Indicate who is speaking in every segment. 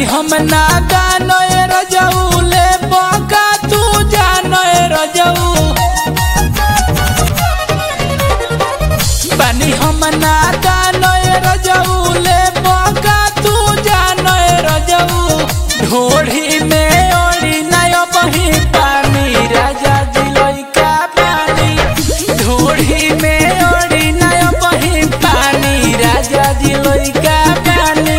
Speaker 1: बानी हम ना गानो ए रजऊ ले बका तू जानो ए रजऊ बानी हम ना गानो ए रजऊ ले बका तू जानो ए रजऊ ढोढ़ी में ओढ़ी नय बही पानी राजा दिलोई का पानी ढोढ़ी में ओढ़ी नय बही पानी राजा दिलोई का पानी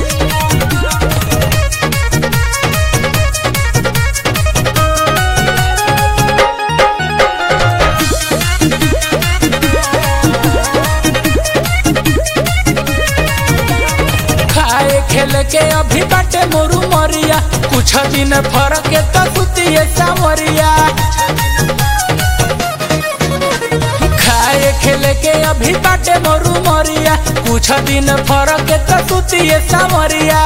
Speaker 1: खाए खेल के अभी बाटे मोरू मरिया कुछ दिन फरक के तो सुतिए सावरिया खाए खेल के अभी बाटे मोरू मरिया कुछ दिन फरक के तो सुतिए सावरिया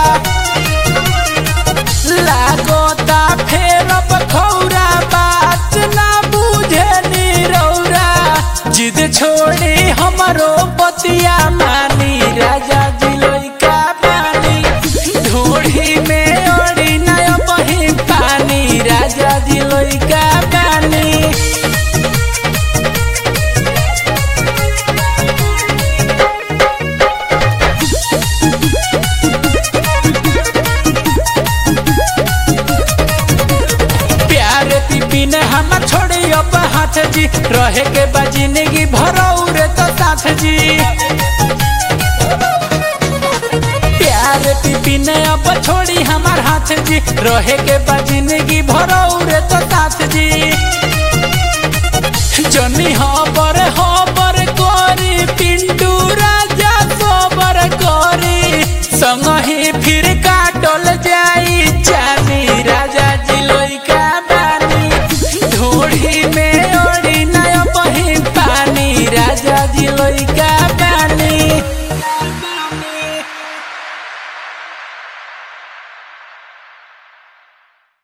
Speaker 1: लागोता फेर बखौरा बात ना बुझे नी रौरा जिद छोड़ी हमरो बतिया मानी राजा दिलोई का पानी ढोढ़ी में ओढ़ी नय बही पानी राजा दिलोई का पानी प्यार पीपी ने हम छोड़ी अब हाथ जी रहे के बा जिंदगी भरऊ रे तो साथ जी प्यार पीपी ने अब छोड़ी हमार हाथ जी रहे के बा जिंदगी भरऊ रे